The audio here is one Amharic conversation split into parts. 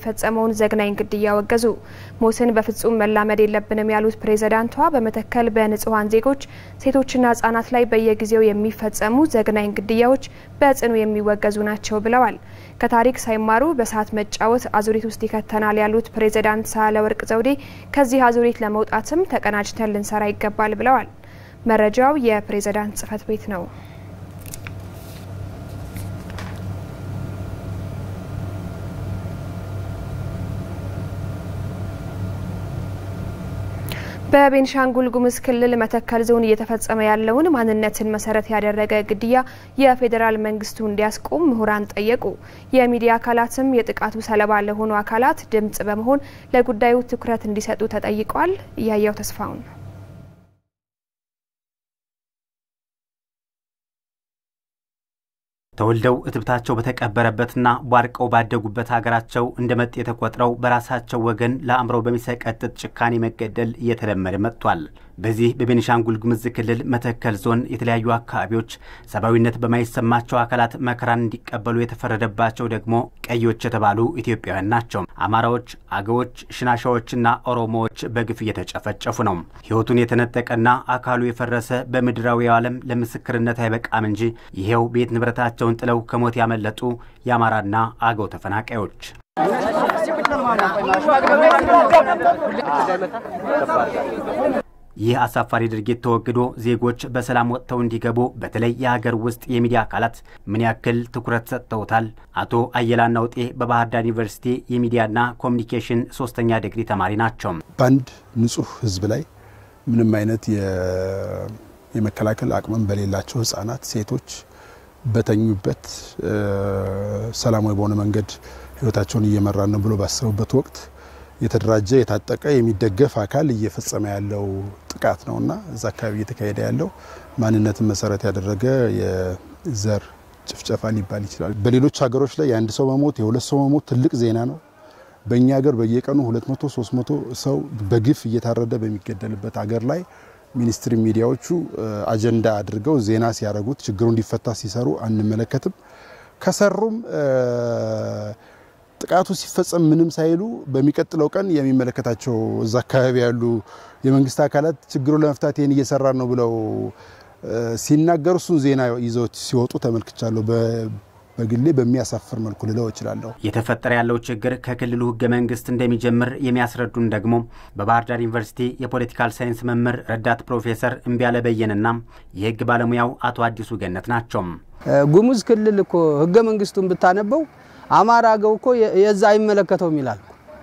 የሚፈጸመውን ዘግናኝ ግድያ አወገዙ። ሞትን በፍጹም መላመድ የለብንም ያሉት ፕሬዝዳንቷ በመተከል በንጹሐን ዜጎች ሴቶችና ህጻናት ላይ በየጊዜው የሚፈጸሙ ዘግናኝ ግድያዎች በጽኑ የሚወገዙ ናቸው ብለዋል። ከታሪክ ሳይማሩ በሰዓት መጫወት አዙሪት ውስጥ ይከተናል ያሉት ፕሬዝዳንት ሳህለወርቅ ዘውዴ ከዚህ አዙሪት ለመውጣትም ተቀናጅተን ልንሰራ ይገባል ብለዋል። መረጃው የፕሬዝዳንት ጽህፈት ቤት ነው። በቤንሻንጉል ጉሙዝ ክልል መተከል ዞን እየተፈጸመ ያለውን ማንነትን መሰረት ያደረገ ግድያ የፌዴራል መንግስቱ እንዲያስቆም ምሁራን ጠየቁ። የሚዲያ አካላትም የጥቃቱ ሰለባ ለሆኑ አካላት ድምጽ በመሆን ለጉዳዩ ትኩረት እንዲሰጡ ተጠይቋል። እያየው ተስፋውን ተወልደው እትብታቸው በተቀበረበትና ቧርቀው ባደጉበት ሀገራቸው እንደ መጤ ተቆጥረው በራሳቸው ወገን ለአእምሮ በሚሰቀጥጥ ጭካኔ መገደል እየተለመደ መጥቷል። በዚህ በቤኒሻንጉል ጉሙዝ ክልል መተከል ዞን የተለያዩ አካባቢዎች ሰብአዊነት በማይሰማቸው አካላት መከራን እንዲቀበሉ የተፈረደባቸው ደግሞ ቀዮች የተባሉ ኢትዮጵያውያን ናቸው። አማራዎች፣ አገዎች፣ ሽናሻዎችና ኦሮሞዎች በግፍ እየተጨፈጨፉ ነው። ሕይወቱን የተነጠቀና አካሉ የፈረሰ በምድራዊ ዓለም ለምስክርነት አይበቃም እንጂ ይሄው ቤት ንብረታቸውን ጥለው ከሞት ያመለጡ የአማራና አገው ተፈናቃዮች ይህ አሳፋሪ ድርጊት ተወግዶ ዜጎች በሰላም ወጥተው እንዲገቡ በተለይ የሀገር ውስጥ የሚዲያ አካላት ምን ያክል ትኩረት ሰጥተውታል? አቶ አየላ ናውጤ በባህር ዳር ዩኒቨርሲቲ የሚዲያና ኮሚኒኬሽን ሶስተኛ ዲግሪ ተማሪ ናቸው። በአንድ ንጹህ ህዝብ ላይ ምንም አይነት የመከላከል አቅምም በሌላቸው ህጻናት፣ ሴቶች በተኙበት ሰላማዊ በሆነ መንገድ ህይወታቸውን እየመራን ነው ብሎ ባሰቡበት ወቅት የተደራጀ የታጠቀ የሚደገፍ አካል እየፈጸመ ያለው ጥቃት ነውና እዛ አካባቢ እየተካሄደ ያለው ማንነትን መሰረት ያደረገ የዘር ጭፍጨፋ ሊባል ይችላል። በሌሎች ሀገሮች ላይ የአንድ ሰው መሞት የሁለት ሰው መሞት ትልቅ ዜና ነው። በእኛ ሀገር በየቀኑ 200 300 ሰው በግፍ እየታረደ በሚገደልበት ሀገር ላይ ሚኒስትሪ ሚዲያዎቹ አጀንዳ አድርገው ዜና ሲያደርጉት ችግሩ እንዲፈታ ሲሰሩ አንመለከትም። ከሰሩም ጥቃቱ ሲፈጸም ምንም ሳይሉ በሚቀጥለው ቀን የሚመለከታቸው እዛ አካባቢ ያሉ የመንግስት አካላት ችግሩን ለመፍታት ይህን እየሰራን ነው ብለው ሲናገሩ እሱን ዜና ይዘው ሲወጡ ተመልክቻለሁ። በግሌ በሚያሳፍር መልኩ ልለው እችላለሁ። እየተፈጠረ ያለው ችግር ከክልሉ ህገ መንግስት እንደሚጀምር የሚያስረዱን ደግሞ በባህር ዳር ዩኒቨርሲቲ የፖለቲካል ሳይንስ መምህር ረዳት ፕሮፌሰር እምቢያለ በየንና የህግ ባለሙያው አቶ አዲሱ ገነት ናቸው። ጉሙዝ ክልል እኮ ህገ መንግስቱን ብታነበው አማራ አገው እኮ የዛ አይመለከተውም ይላል።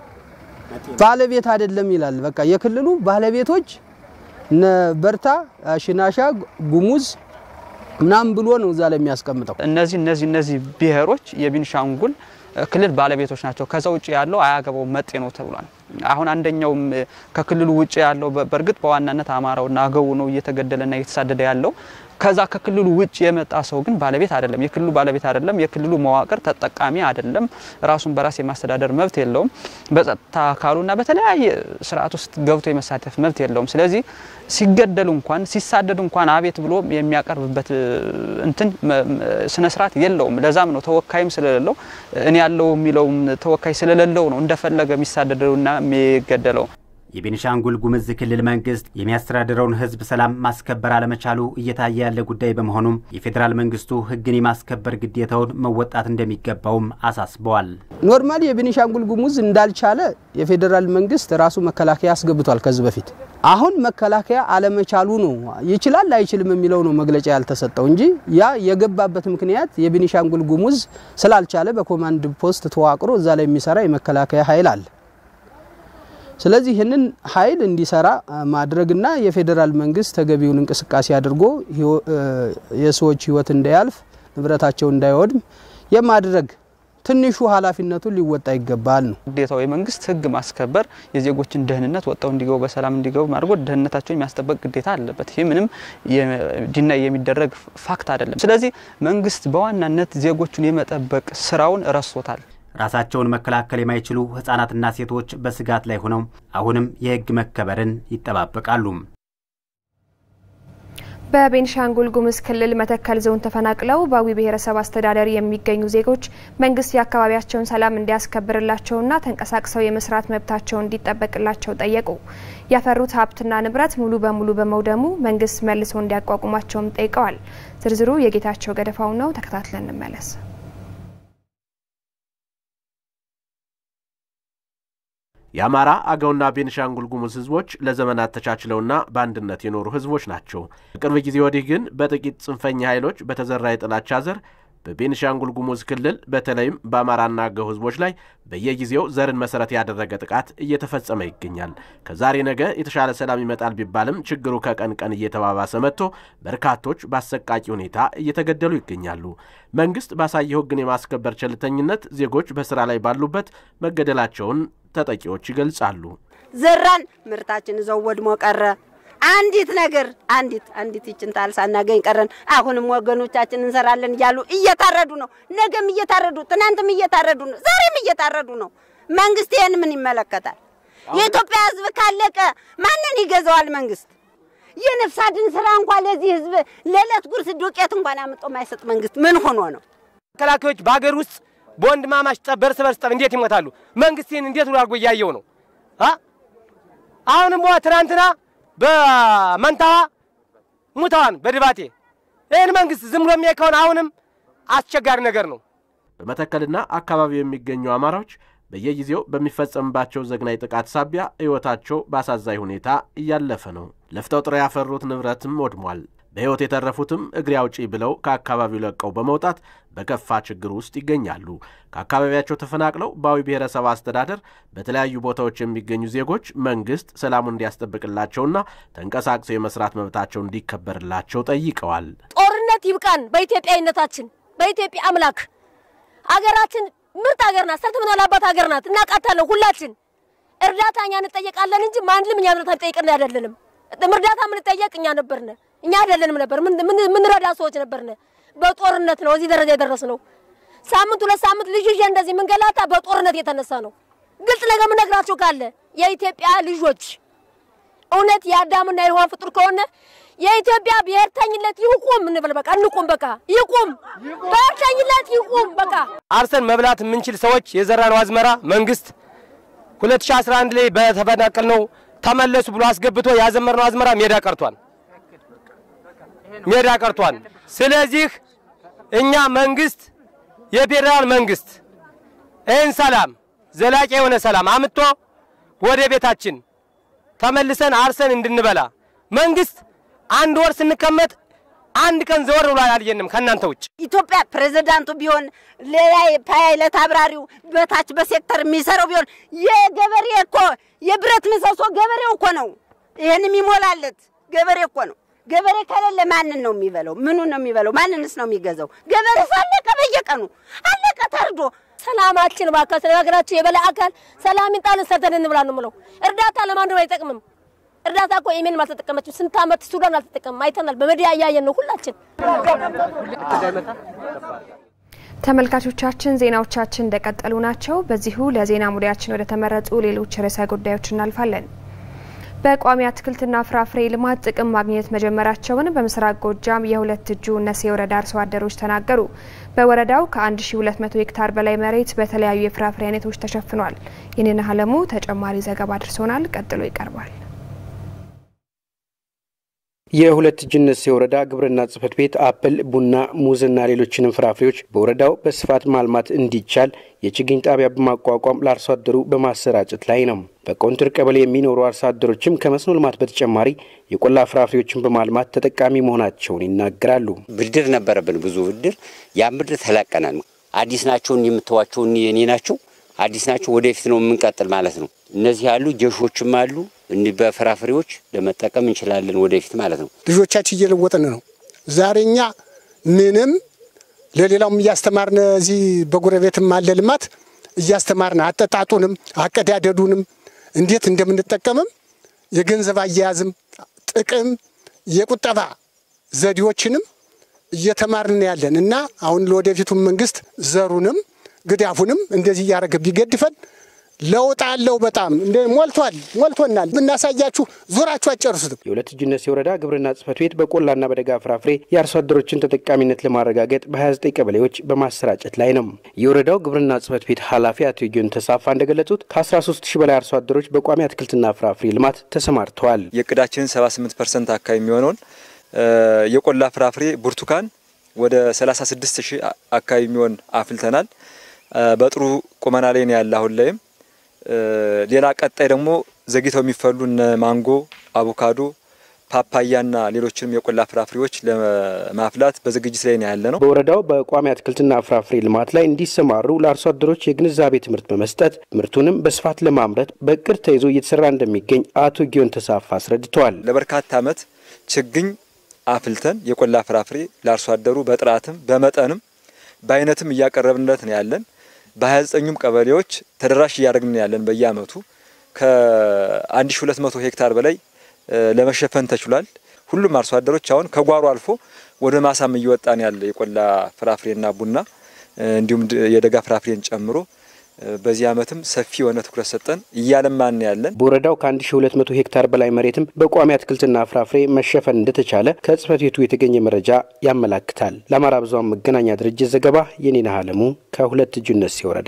ባለቤት አይደለም ይላል። በቃ የክልሉ ባለቤቶች እነ በርታ፣ ሽናሻ፣ ጉሙዝ ምናምን ብሎ ነው እዛ ላይ የሚያስቀምጠው። እነዚህ እነዚህ እነዚህ ብሔሮች የቤኒሻንጉል ክልል ባለቤቶች ናቸው። ከዛ ውጭ ያለው አያገባው መጤ ነው ተብሏል። አሁን አንደኛውም ከክልሉ ውጭ ያለው በእርግጥ በዋናነት አማራውና አገው ነው እየተገደለና እየተሳደደ ያለው። ከዛ ከክልሉ ውጭ የመጣ ሰው ግን ባለቤት አይደለም። የክልሉ ባለቤት አይደለም። የክልሉ መዋቅር ተጠቃሚ አይደለም። ራሱን በራስ የማስተዳደር መብት የለውም። በጸጥታ አካሉና በተለያየ ስርዓት ውስጥ ገብቶ የመሳተፍ መብት የለውም። ስለዚህ ሲገደሉ እንኳን ሲሳደዱ እንኳን አቤት ብሎ የሚያቀርብበት እንትን ስነ ስርዓት የለውም። ለዛም ነው ተወካይም ስለሌለው እኔ ያለው የሚለውም ተወካይ ስለሌለው ነው እንደፈለገ የሚሳደደውና የሚገደለው። የቤኒሻንጉል ጉሙዝ ክልል መንግስት የሚያስተዳድረውን ህዝብ ሰላም ማስከበር አለመቻሉ እየታየ ያለ ጉዳይ በመሆኑም የፌዴራል መንግስቱ ህግን የማስከበር ግዴታውን መወጣት እንደሚገባውም አሳስበዋል። ኖርማሊ የቤኒሻንጉል ጉሙዝ እንዳልቻለ የፌዴራል መንግስት ራሱ መከላከያ አስገብቷል ከዚህ በፊት። አሁን መከላከያ አለመቻሉ ነው ይችላል አይችልም የሚለው ነው መግለጫ ያልተሰጠው እንጂ ያ የገባበት ምክንያት የቤኒሻንጉል ጉሙዝ ስላልቻለ በኮማንድ ፖስት ተዋቅሮ እዛ ላይ የሚሰራ የመከላከያ ኃይል አለ። ስለዚህ ይህንን ኃይል እንዲሰራ ማድረግና የፌዴራል መንግስት ተገቢውን እንቅስቃሴ አድርጎ የሰዎች ህይወት እንዳያልፍ ንብረታቸው እንዳይወድም የማድረግ ትንሹ ኃላፊነቱን ሊወጣ ይገባል ነው ግዴታው። የመንግስት ህግ ማስከበር የዜጎችን ደህንነት ወጥተው እንዲገቡ በሰላም እንዲገቡ አድርጎ ደህንነታቸውን የሚያስጠበቅ ግዴታ አለበት። ይህ ምንም ዲና የሚደረግ ፋክት አይደለም። ስለዚህ መንግስት በዋናነት ዜጎቹን የመጠበቅ ስራውን ረስቶታል። ራሳቸውን መከላከል የማይችሉ ህጻናትና ሴቶች በስጋት ላይ ሆነው አሁንም የህግ መከበርን ይጠባበቃሉ። በቤንሻንጉል ጉሙዝ ክልል መተከል ዞን ተፈናቅለው በአዊ ብሔረሰብ አስተዳደር የሚገኙ ዜጎች መንግስት የአካባቢያቸውን ሰላም እንዲያስከብርላቸውና ተንቀሳቅሰው የመስራት መብታቸው እንዲጠበቅላቸው ጠየቁ። ያፈሩት ሀብትና ንብረት ሙሉ በሙሉ በመውደሙ መንግስት መልሶ እንዲያቋቁማቸውም ጠይቀዋል። ዝርዝሩ የጌታቸው ገደፋው ነው። ተከታትለን እንመለስ። የአማራ አገውና ቤንሻንጉል ጉሙዝ ህዝቦች ለዘመናት ተቻችለውና በአንድነት የኖሩ ህዝቦች ናቸው። በቅርብ ጊዜ ወዲህ ግን በጥቂት ጽንፈኛ ኃይሎች በተዘራ የጥላቻ ዘር በቤንሻንጉል ጉሙዝ ክልል በተለይም በአማራና አገው ህዝቦች ላይ በየጊዜው ዘርን መሰረት ያደረገ ጥቃት እየተፈጸመ ይገኛል። ከዛሬ ነገ የተሻለ ሰላም ይመጣል ቢባልም ችግሩ ከቀን ቀን እየተባባሰ መጥቶ በርካቶች በአሰቃቂ ሁኔታ እየተገደሉ ይገኛሉ። መንግስት ባሳየው ህግን የማስከበር ቸልተኝነት ዜጎች በስራ ላይ ባሉበት መገደላቸውን ተጠቂዎች ይገልጻሉ። ዘራን ምርታችን እዛው ወድሞ ቀረ። አንዲት ነገር አንዲት አንዲት ይችን ታል ሳናገኝ ቀረን። አሁንም ወገኖቻችን እንሰራለን እያሉ እየታረዱ ነው። ነገም እየታረዱ፣ ትናንትም እየታረዱ ነው፣ ዛሬም እየታረዱ ነው። መንግስት ይህን ምን ይመለከታል? የኢትዮጵያ ህዝብ ካለቀ ማንን ይገዛዋል? መንግስት የነፍስ አድን ስራ እንኳን ለዚህ ህዝብ ለዕለት ጉርስ ዱቄት እንኳን አምጦ ማይሰጥ መንግስት ምን ሆኖ ነው? መከላከያዎች በሀገር ውስጥ በወንድማማች ጠብ በርስ በርስ ጠብ እንዴት ይሞታሉ? መንግስት ይህን እንዴት ብሎ አድርጎ እያየው ነው? አሁንም ትናንትና በመንታዋ ሙተዋን በድባቴ ይህን መንግስት ዝም ብሎ የሚያይ ከሆነ አሁንም አስቸጋሪ ነገር ነው። በመተከልና አካባቢው የሚገኙ አማራዎች በየጊዜው በሚፈጸምባቸው ዘግናይ ጥቃት ሳቢያ ሕይወታቸው በአሳዛኝ ሁኔታ እያለፈ ነው። ለፍተው ጥረው ያፈሩት ንብረትም ወድሟል። በሕይወት የተረፉትም እግሬ አውጪ ብለው ከአካባቢው ለቀው በመውጣት በከፋ ችግር ውስጥ ይገኛሉ። ከአካባቢያቸው ተፈናቅለው በአዊ ብሔረሰብ አስተዳደር በተለያዩ ቦታዎች የሚገኙ ዜጎች መንግስት ሰላሙን እንዲያስጠብቅላቸውና ተንቀሳቅሰው የመስራት መብታቸው እንዲከበርላቸው ጠይቀዋል። ጦርነት ይብቃን። በኢትዮጵያዊነታችን በኢትዮጵያ አምላክ አገራችን ምርጥ ሀገር ናት። ሰርተን የምንበላባት ሀገር ናት። እናውቃታለን ሁላችን። እርዳታ እኛ እንጠየቃለን እንጂ ማንም እኛ እርዳታ ቢጠይቅን አይደለንም። እርዳታ የምንጠየቅ እኛ ነበርን። እኛ አይደለንም ነበር ምንረዳ ሰዎች ነበርን። በጦርነት ነው እዚህ ደረጃ የደረስነው። ሳምንት ሁለት ሳምንት ልጅ ይዤ እንደዚህ መንገላታ በጦርነት የተነሳ ነው። ግልጽ ነገር የምነግራችሁ ካለ የኢትዮጵያ ልጆች እውነት የአዳምና የሔዋን ፍጡር ከሆነ የኢትዮጵያ ብሔርተኝነት ይቁም እንበል። በቃ እንቁም፣ በቃ ይቁም፣ ብሔርተኝነት ይቁም። በቃ አርሰን መብላት የምንችል ሰዎች የዘራነው አዝመራ መንግስት 2011 ላይ በተፈናቀልነው ተመለሱ ብሎ አስገብቶ ያዘመርነው አዝመራ ሜዳ ቀርቷል ሜዳ ቀርቷል። ስለዚህ እኛ መንግስት የፌዴራል መንግስት ይህን ሰላም ዘላቂ የሆነ ሰላም አምጥቶ ወደ ቤታችን ተመልሰን አርሰን እንድንበላ መንግስት አንድ ወር ስንቀመጥ አንድ ቀን ዘወር ብሎ አላየንም ከእናንተ ውጭ። ኢትዮጵያ ፕሬዝዳንቱ ቢሆን ሌላ ፓይለት አብራሪው በታች በሴክተር የሚሰራው ቢሆን የገበሬ እኮ የብረት ምሰሶ ገበሬው እኮ ነው። ይህን የሚሞላለት ገበሬ እኮ ነው። ገበሬ ከሌለ ማንን ነው የሚበለው? ምኑን ነው የሚበለው? ማንንስ ነው የሚገዛው? ገበሬ ሳለቀ በየቀኑ አለቀ ታርዶ። ሰላማችን እባክህ ስለ ሀገራችን የበላይ አካል ሰላም ይጣልን፣ ሰርተን እንብላ ነው የምለው። እርዳታ ለማንም አይጠቅምም። እርዳታ እኮ የሜንም አልተጠቀመችም። ስንት ዓመት ሱዳን አልተጠቀምም። አይተናል። በሚዲያ እያየን ነው ሁላችን። ተመልካቾቻችን ዜናዎቻችን እንደቀጠሉ ናቸው። በዚሁ ለዜና ሙዳያችን ወደ ተመረጡ ሌሎች ርዕሰ ጉዳዮች እናልፋለን። በቋሚ አትክልትና ፍራፍሬ ልማት ጥቅም ማግኘት መጀመራቸውን በምስራቅ ጎጃም የሁለት እጁ እነሴ ወረዳ አርሶ አደሮች ተናገሩ። በወረዳው ከ1200 ሄክታር በላይ መሬት በተለያዩ የፍራፍሬ አይነቶች ተሸፍኗል። ይህንን አለሙ ተጨማሪ ዘገባ አድርሶናል። ቀጥሎ ይቀርባል። የሁለት እጅነት የወረዳ ግብርና ጽሕፈት ቤት አፕል፣ ቡና፣ ሙዝና ሌሎችንም ፍራፍሬዎች በወረዳው በስፋት ማልማት እንዲቻል የችግኝ ጣቢያ በማቋቋም ለአርሶ አደሩ በማሰራጨት ላይ ነው። በቆንትር ቀበሌ የሚኖሩ አርሶ አደሮችም ከመስኖ ልማት በተጨማሪ የቆላ ፍራፍሬዎችን በማልማት ተጠቃሚ መሆናቸውን ይናገራሉ። ብድር ነበረብን፣ ብዙ ብድር። ያን ብድር ተላቀናል። አዲስ ናቸው የምተዋቸው የኔ ናቸው፣ አዲስ ናቸው። ወደፊት ነው የምንቀጥል ማለት ነው። እነዚህ ያሉ ጀሾችም አሉ እንዲህ በፍራፍሬዎች ለመጠቀም እንችላለን ወደፊት ማለት ነው። ልጆቻችን እየለወጥን ነው። ዛሬ እኛ ምንም ለሌላውም እያስተማርነ እዚህ በጎረቤትም አለ ልማት እያስተማርነ አጠጣጡንም አቀዳደዱንም እንዴት እንደምንጠቀምም የገንዘብ አያያዝም ጥቅም የቁጠባ ዘዴዎችንም እየተማርን ያለን እና አሁን ለወደፊቱም መንግስት ዘሩንም ግዳፉንም እንደዚህ እያደረገ ቢገድፈን ለውጥ አለው። በጣም እንደ ሞልቷል፣ ሞልቶናል። ብናሳያችሁ ዞራችሁ አጨርሱትም። የሁለት እጅነት ወረዳ ግብርና ጽሕፈት ቤት በቆላና በደጋ ፍራፍሬ የአርሶ አደሮችን ተጠቃሚነት ለማረጋገጥ በ29 ቀበሌዎች በማሰራጨት ላይ ነው። የወረዳው ግብርና ጽሕፈት ቤት ኃላፊ አቶ ጊዮን ተሳፋ እንደገለጹት ከ13 ሺህ በላይ አርሶ አደሮች በቋሚ አትክልትና ፍራፍሬ ልማት ተሰማርተዋል። የእቅዳችንን 78 ፐርሰንት አካባቢ የሚሆነውን የቆላ ፍራፍሬ ብርቱካን ወደ 36 ሺህ አካባቢ የሚሆን አፍልተናል። በጥሩ ቁመና ላይ ነው ያለ አሁን ላይም ሌላ ቀጣይ ደግሞ ዘግይተው የሚፈሉ እነ ማንጎ፣ አቮካዶ፣ ፓፓያና ሌሎችንም የቆላ ፍራፍሬዎች ለማፍላት በዝግጅት ላይ ነው ያለ ነው። በወረዳው በቋሚ አትክልትና ፍራፍሬ ልማት ላይ እንዲሰማሩ ለአርሶ አደሮች የግንዛቤ ትምህርት በመስጠት ምርቱንም በስፋት ለማምረት በእቅድ ተይዞ እየተሰራ እንደሚገኝ አቶ ጊዮን ተሳፋ አስረድተዋል። ለበርካታ ዓመት ችግኝ አፍልተን የቆላ ፍራፍሬ ለአርሶ አደሩ በጥራትም በመጠንም በአይነትም እያቀረብንለት ነው ያለን። በ29ኙም ቀበሌዎች ተደራሽ እያደረግን ያለን በየአመቱ ከ1200 ሄክታር በላይ ለመሸፈን ተችሏል። ሁሉም አርሶ አደሮች አሁን ከጓሮ አልፎ ወደ ማሳም እየወጣን ያለ የቆላ ፍራፍሬና ቡና እንዲሁም የደጋ ፍራፍሬን ጨምሮ በዚህ አመትም ሰፊ የሆነ ትኩረት ሰጠን እያለማን ያለን። በወረዳው ከ1200 ሄክታር በላይ መሬትም በቋሚ አትክልትና ፍራፍሬ መሸፈን እንደተቻለ ከጽሕፈት ቤቱ የተገኘ መረጃ ያመላክታል። ለአማራ ብዙኃን መገናኛ ድርጅት ዘገባ የኔነህ አለሙ ከሁለት እጁነት ወረዳ።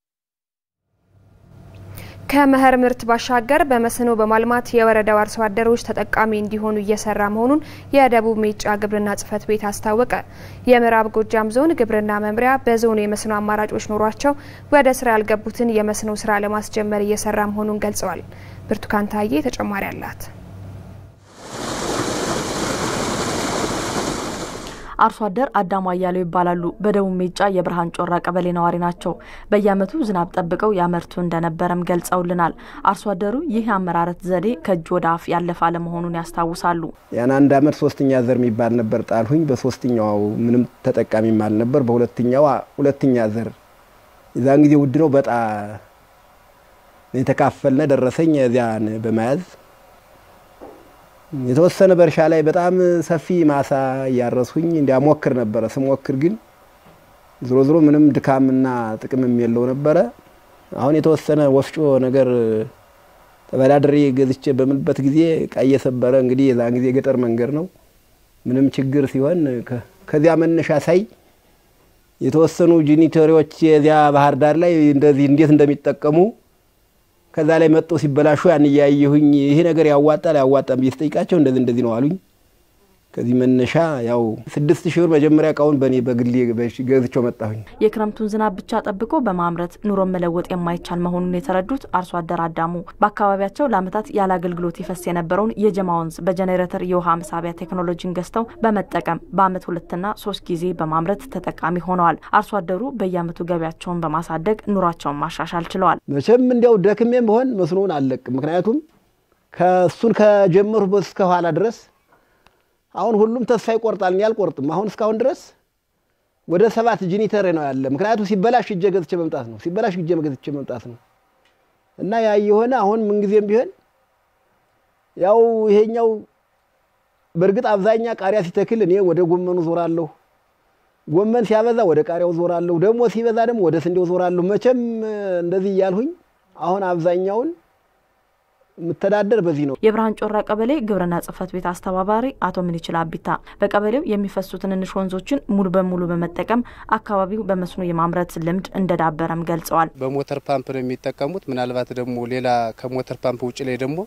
ከመኸር ምርት ባሻገር በመስኖ በማልማት የወረዳው አርሶ አደሮች ተጠቃሚ እንዲሆኑ እየሰራ መሆኑን የደቡብ ሜጫ ግብርና ጽሕፈት ቤት አስታወቀ። የምዕራብ ጎጃም ዞን ግብርና መምሪያ በዞኑ የመስኖ አማራጮች ኖሯቸው ወደ ስራ ያልገቡትን የመስኖ ስራ ለማስጀመር እየሰራ መሆኑን ገልጸዋል። ብርቱካን ታዬ ተጨማሪ አላት። አርሶ አደር አዳሙ አያሌው ይባላሉ። በደቡብ ሜጫ የብርሃን ጮራ ቀበሌ ነዋሪ ናቸው። በየዓመቱ ዝናብ ጠብቀው ያመርቱ እንደነበረም ገልጸውልናል። አርሶ አደሩ ይህ የአመራረት ዘዴ ከእጅ ወደ አፍ ያለፈ አለመሆኑን ያስታውሳሉ። ያን አንድ አመት ሶስተኛ ዘር የሚባል ነበር ጣልሁኝ። በሶስተኛው ምንም ተጠቃሚም አልነበር። በሁለተኛው ሁለተኛ ዘር የዛን ጊዜ ውድ ነው በጣ የተካፈልነ ደረሰኝ እዚያን በመያዝ የተወሰነ በእርሻ ላይ በጣም ሰፊ ማሳ እያረስሁኝ እንዲያሞክር ነበረ። ስሞክር ግን ዝሮ ዝሮ ምንም ድካምና ጥቅምም የለው ነበረ። አሁን የተወሰነ ወፍጮ ነገር ተበዳድሬ ገዝቼ በምልበት ጊዜ እቃ እየሰበረ እንግዲህ የዛን ጊዜ ገጠር መንገድ ነው። ምንም ችግር ሲሆን ከዚያ መነሻ ሳይ የተወሰኑ ጂኒተሪዎች የዚያ ባህር ዳር ላይ እንደዚህ እንዴት እንደሚጠቀሙ ከዛ ላይ መጥቶ ሲበላሹ ያን እያየሁኝ ይሄ ነገር ያዋጣል ያዋጣም ብዬ ስጠይቃቸው እንደዚህ እንደዚህ ነው አሉኝ። ከዚህ መነሻ ያው ስድስት ሺህ ብር መጀመሪያ እቃውን በእኔ በግሌ ገዝቼው መጣሁኝ። የክረምቱን ዝናብ ብቻ ጠብቆ በማምረት ኑሮን መለወጥ የማይቻል መሆኑን የተረዱት አርሶ አደር አዳሙ በአካባቢያቸው ለዓመታት ያለ አገልግሎት ይፈስ የነበረውን የጀማ ወንዝ በጄኔሬተር የውሃ መሳቢያ ቴክኖሎጂን ገዝተው በመጠቀም በዓመት ሁለትና ሶስት ጊዜ በማምረት ተጠቃሚ ሆነዋል። አርሶ አደሩ በየዓመቱ ገቢያቸውን በማሳደግ ኑሯቸውን ማሻሻል ችለዋል። መቼም እንዲያው ደክሜም ቢሆን መስኖን አልለቅም። ምክንያቱም ከእሱን ከጀመሩ እስከ ኋላ ድረስ አሁን ሁሉም ተስፋ ይቆርጣል። እኔ አልቆርጥም። አሁን እስካሁን ድረስ ወደ ሰባት ጂኒተር ነው ያለ። ምክንያቱም ሲበላሽ እጄ ገዝቼ መምጣት ነው፣ ሲበላሽ እጄ ገዝቼ መምጣት ነው እና ያ የሆነ አሁን ምንጊዜም ቢሆን ያው ይሄኛው በእርግጥ አብዛኛ ቃሪያ ሲተክል እኔ ወደ ጎመኑ ዞራለሁ። ጎመን ሲያበዛ ወደ ቃሪያው ዞራለሁ። ደግሞ ሲበዛ ደግሞ ወደ ስንዴው ዞራለሁ። መቼም እንደዚህ እያልሁኝ አሁን አብዛኛውን የምተዳደር በዚህ ነው። የብርሃን ጮራ ቀበሌ ግብርና ጽሕፈት ቤት አስተባባሪ አቶ ምንይችል አቢታ በቀበሌው የሚፈሱ ትንንሽ ወንዞችን ሙሉ በሙሉ በመጠቀም አካባቢው በመስኖ የማምረት ልምድ እንደዳበረም ገልጸዋል። በሞተር ፓምፕ ነው የሚጠቀሙት። ምናልባት ደግሞ ሌላ ከሞተር ፓምፕ ውጭ ላይ ደግሞ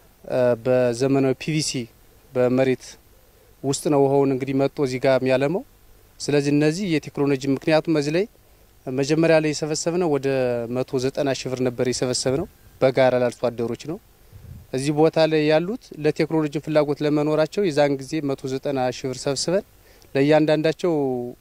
በዘመናዊ ፒቪሲ በመሬት ውስጥ ነው ውሃውን እንግዲህ መጥቶ እዚህ ጋር የሚያለመው። ስለዚህ እነዚህ የቴክኖሎጂ ምክንያቱም እዚህ ላይ መጀመሪያ ላይ የሰበሰብ ነው ወደ መቶ ዘጠና ሺህ ብር ነበር የሰበሰብ ነው በጋራ ላርሶ አደሮች ነው እዚህ ቦታ ላይ ያሉት ለቴክኖሎጂ ፍላጎት ለመኖራቸው የዛን ጊዜ መቶ ዘጠና ሺህ ብር ሰብስበን ለእያንዳንዳቸው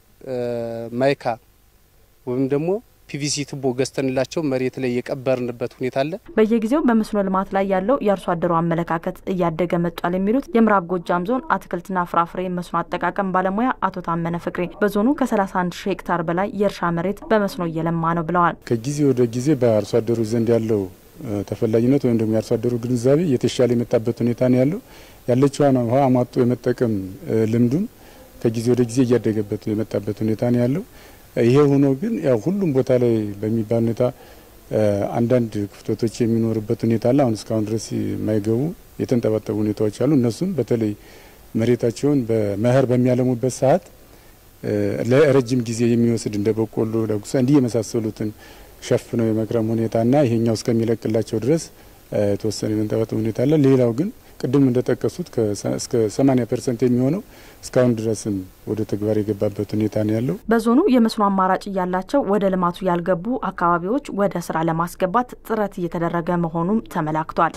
ማይካ ወይም ደግሞ ፒቪሲ ቱቦ ገዝተንላቸው መሬት ላይ የቀበርንበት ሁኔታ አለ። በየጊዜው በመስኖ ልማት ላይ ያለው የአርሶ አደሩ አመለካከት እያደገ መጧል የሚሉት የምዕራብ ጎጃም ዞን አትክልትና ፍራፍሬ መስኖ አጠቃቀም ባለሙያ አቶ ታመነ ፍቅሬ በዞኑ ከ31 ሺህ ሄክታር በላይ የእርሻ መሬት በመስኖ እየለማ ነው ብለዋል። ከጊዜ ወደ ጊዜ በአርሶ አደሩ ዘንድ ያለው ተፈላጊነት ወይም ደግሞ የአርሶ አደሩ ግንዛቤ እየተሻለ የመጣበት ሁኔታ ነው ያለው። ያለችዋን ውሃ አሟጦ የመጠቀም ልምዱን ከጊዜ ወደ ጊዜ እያደገበት የመጣበት ሁኔታ ነው ያለው። ይሄ ሆኖ ግን ያው ሁሉም ቦታ ላይ በሚባል ሁኔታ አንዳንድ ክፍተቶች የሚኖርበት ሁኔታ አለ። አሁን እስካሁን ድረስ የማይገቡ የተንጠባጠቡ ሁኔታዎች አሉ። እነሱም በተለይ መሬታቸውን በመኸር በሚያለሙበት ሰዓት ለረጅም ጊዜ የሚወስድ እንደ በቆሎ፣ ዳጉሳ እንዲህ የመሳሰሉትን ሸፍነው የመክረም ሁኔታና ይሄኛው እስከሚለቅላቸው ድረስ የተወሰነ የመንጠባጠብ ሁኔታ አለ። ሌላው ግን ቅድም እንደጠቀሱት እስከ 80 ፐርሰንት የሚሆነው እስካሁን ድረስም ወደ ተግባር የገባበት ሁኔታ ነው ያለው። በዞኑ የመስኖ አማራጭ እያላቸው ወደ ልማቱ ያልገቡ አካባቢዎች ወደ ስራ ለማስገባት ጥረት እየተደረገ መሆኑም ተመላክቷል።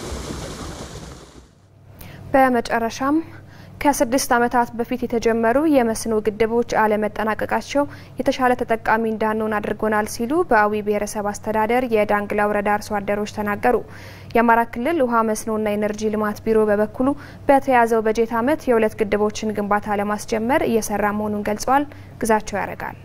በመጨረሻም ከስድስት ዓመታት በፊት የተጀመሩ የመስኖ ግድቦች አለመጠናቀቃቸው የተሻለ ተጠቃሚ እንዳንሆን አድርጎናል ሲሉ በአዊ ብሔረሰብ አስተዳደር የዳንግላ ወረዳ አርሶ አደሮች ተናገሩ። የአማራ ክልል ውሃ መስኖና ኢነርጂ ልማት ቢሮ በበኩሉ በተያዘው በጀት ዓመት የሁለት ግድቦችን ግንባታ ለማስጀመር እየሰራ መሆኑን ገልጸዋል። ግዛቸው ያደርጋል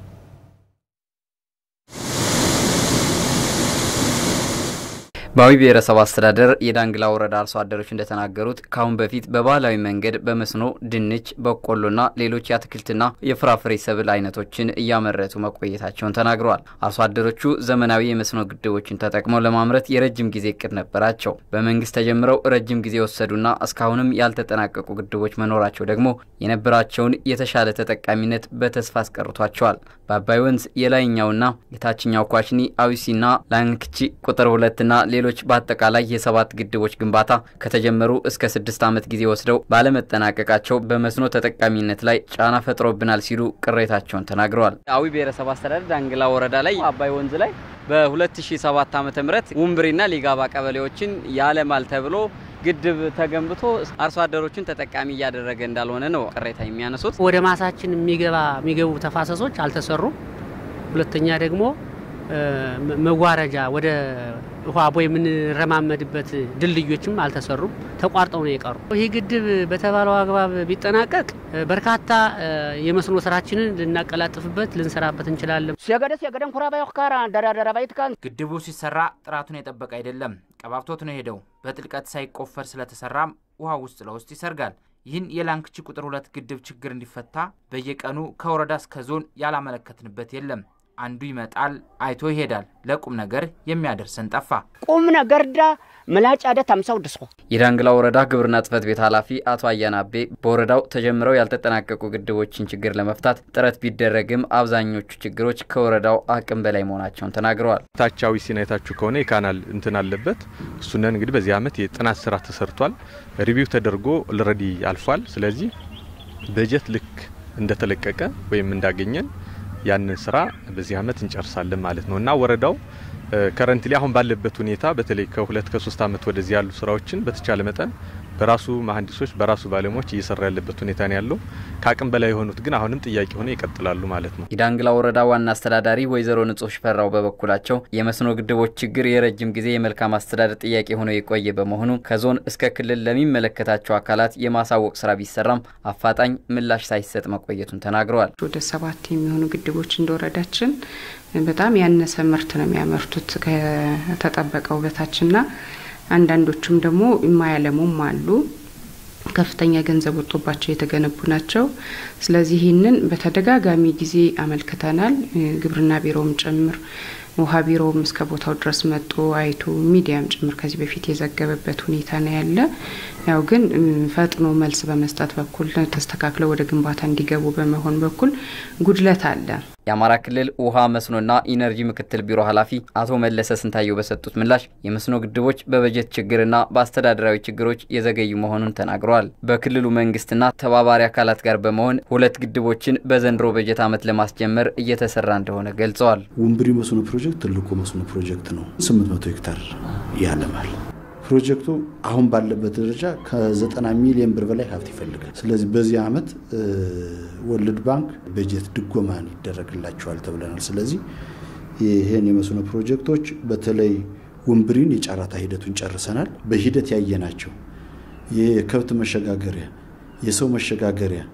በአዊ ብሔረሰብ አስተዳደር የዳንግላ ወረዳ አርሶ አደሮች እንደተናገሩት ከአሁን በፊት በባህላዊ መንገድ በመስኖ ድንች፣ በቆሎና ሌሎች የአትክልትና የፍራፍሬ ሰብል አይነቶችን እያመረቱ መቆየታቸውን ተናግረዋል። አርሶ አደሮቹ ዘመናዊ የመስኖ ግድቦችን ተጠቅመው ለማምረት የረጅም ጊዜ እቅድ ነበራቸው። በመንግስት ተጀምረው ረጅም ጊዜ የወሰዱና እስካሁንም ያልተጠናቀቁ ግድቦች መኖራቸው ደግሞ የነበራቸውን የተሻለ ተጠቃሚነት በተስፋ አስቀርቷቸዋል። በአባይ ወንዝ የላይኛውና የታችኛው ኳሽኒ፣ አዊሲና ላንክቺ ቁጥር ሁለትና ሌሎች በአጠቃላይ የሰባት ግድቦች ግንባታ ከተጀመሩ እስከ ስድስት ዓመት ጊዜ ወስደው ባለመጠናቀቃቸው በመስኖ ተጠቃሚነት ላይ ጫና ፈጥሮብናል ሲሉ ቅሬታቸውን ተናግረዋል። አዊ ብሔረሰብ አስተዳደር ዳንግላ ወረዳ ላይ አባይ ወንዝ ላይ በ2007 ዓ.ም ውምብሪና ሊጋባ ቀበሌዎችን ያለማል ተብሎ ግድብ ተገንብቶ አርሶ አደሮችን ተጠቃሚ እያደረገ እንዳልሆነ ነው ቅሬታ የሚያነሱት። ወደ ማሳችን የሚገባ የሚገቡ ተፋሰሶች አልተሰሩም። ሁለተኛ ደግሞ መዋረጃ ወደ ውሃ ቦይ የምንረማመድበት ድልድዮችም አልተሰሩም፣ ተቋርጠው ነው የቀሩ። ይህ ግድብ በተባለው አግባብ ቢጠናቀቅ በርካታ የመስኖ ስራችንን ልናቀላጥፍበት ልንሰራበት እንችላለን። ሲገደ ሲገደን ኩራ ባይ ካራ ደራደራ ባይትካን ግድቡ ሲሰራ ጥራቱን የጠበቀ አይደለም። ቀባብቶት ነው ሄደው። በጥልቀት ሳይቆፈር ስለተሰራም ውሃ ውስጥ ለውስጥ ይሰርጋል። ይህን የላንክቺ ቁጥር ሁለት ግድብ ችግር እንዲፈታ በየቀኑ ከወረዳ እስከ ዞን ያላመለከትንበት የለም። አንዱ ይመጣል አይቶ ይሄዳል። ለቁም ነገር የሚያደርሰን ጠፋ። ቁም ነገር ዳ ምላጭ አደ ታምሳው ድሶ የዳንግላ ወረዳ ግብርና ጽሕፈት ቤት ኃላፊ አቶ አያና አቤ በወረዳው ተጀምረው ያልተጠናቀቁ ግድቦችን ችግር ለመፍታት ጥረት ቢደረግም አብዛኞቹ ችግሮች ከወረዳው አቅም በላይ መሆናቸውን ተናግረዋል። ታቻዊ ሲናይታችሁ ከሆነ የካናል እንትን አለበት። እሱነን እንግዲህ በዚህ ዓመት የጥናት ስራ ተሰርቷል። ሪቪው ተደርጎ ልረዲ አልፏል። ስለዚህ በጀት ልክ እንደተለቀቀ ወይም እንዳገኘን ያንን ስራ በዚህ ዓመት እንጨርሳለን ማለት ነው እና ወረዳው ከረንትሊ አሁን ባለበት ሁኔታ በተለይ ከሁለት ከሶስት ዓመት ወደዚህ ያሉ ስራዎችን በተቻለ መጠን በራሱ መሀንዲሶች በራሱ ባለሙያዎች እየሰራ ያለበት ሁኔታ ነው ያለው። ከአቅም በላይ የሆኑት ግን አሁንም ጥያቄ ሆነ ይቀጥላሉ ማለት ነው። የዳንግላ ወረዳ ዋና አስተዳዳሪ ወይዘሮ ንጹህ ሽፈራው በበኩላቸው የመስኖ ግድቦች ችግር የረጅም ጊዜ የመልካም አስተዳደር ጥያቄ ሆኖ የቆየ በመሆኑ ከዞን እስከ ክልል ለሚመለከታቸው አካላት የማሳወቅ ስራ ቢሰራም አፋጣኝ ምላሽ ሳይሰጥ መቆየቱን ተናግረዋል። ወደ ሰባት የሚሆኑ ግድቦች እንደወረዳችን በጣም ያነሰ ምርት ነው የሚያመርቱት ከተጠበቀው በታችና አንዳንዶቹም ደግሞ የማያለሙም አሉ። ከፍተኛ ገንዘብ ወጥቶባቸው የተገነቡ ናቸው። ስለዚህ ይህንን በተደጋጋሚ ጊዜ አመልክተናል። ግብርና ቢሮውም ጭምር ውሃ ቢሮውም እስከ ቦታው ድረስ መጥቶ አይቶ ሚዲያም ጭምር ከዚህ በፊት የዘገበበት ሁኔታ ነው ያለ። ያው ግን ፈጥኖ መልስ በመስጠት በኩል ተስተካክለው ወደ ግንባታ እንዲገቡ በመሆን በኩል ጉድለት አለ። የአማራ ክልል ውሃ መስኖና ኢነርጂ ምክትል ቢሮ ኃላፊ አቶ መለሰ ስንታየው በሰጡት ምላሽ የመስኖ ግድቦች በበጀት ችግርና በአስተዳደራዊ ችግሮች የዘገዩ መሆኑን ተናግረዋል። በክልሉ መንግስትና ተባባሪ አካላት ጋር በመሆን ሁለት ግድቦችን በዘንድሮ በጀት ዓመት ለማስጀመር እየተሰራ እንደሆነ ገልጸዋል። ውምብሪ መስኖ ፕሮጀክት ትልቁ መስኖ ፕሮጀክት ነው። 800 ሄክታር ያለማል። ፕሮጀክቱ አሁን ባለበት ደረጃ ከ90 ሚሊዮን ብር በላይ ሀብት ይፈልጋል። ስለዚህ በዚህ ዓመት ወርልድ ባንክ በጀት ድጎማን ይደረግላቸዋል ተብለናል። ስለዚህ ይህን የመስኖ ፕሮጀክቶች በተለይ ውምብሪን የጨረታ ሂደቱን ጨርሰናል። በሂደት ያየናቸው የከብት መሸጋገሪያ፣ የሰው መሸጋገሪያ፣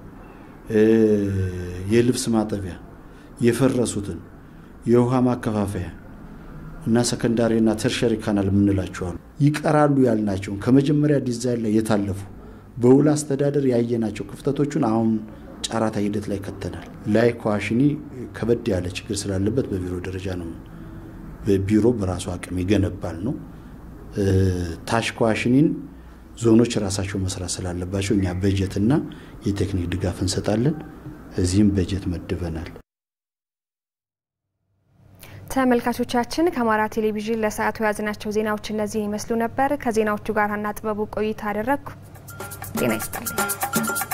የልብስ ማጠቢያ፣ የፈረሱትን የውሃ ማከፋፈያ እና ሰከንዳሪና ተርሸሪ ካናል የምንላቸዋሉ ይቀራሉ ያልናቸውን ከመጀመሪያ ዲዛይን ላይ የታለፉ በውል አስተዳደር ያየናቸው ክፍተቶቹን አሁን ጨረታ ሂደት ላይ ከተናል። ላይ ኳሽኒ ከበድ ያለ ችግር ስላለበት በቢሮ ደረጃ ነው ቢሮ በራሱ አቅም ይገነባል ነው። ታሽኳሽኒን ዞኖች ራሳቸው መስራት ስላለባቸው እኛ በጀትና የቴክኒክ ድጋፍ እንሰጣለን። እዚህም በጀት መድበናል። ተመልካቾቻችን ከአማራ ቴሌቪዥን ለሰዓቱ የያዝናቸው ዜናዎች እነዚህን ይመስሉ ነበር። ከዜናዎቹ ጋር ሀና ጥበቡ ቆይታ አደረግኩ። ጤና ይስጥልኝ።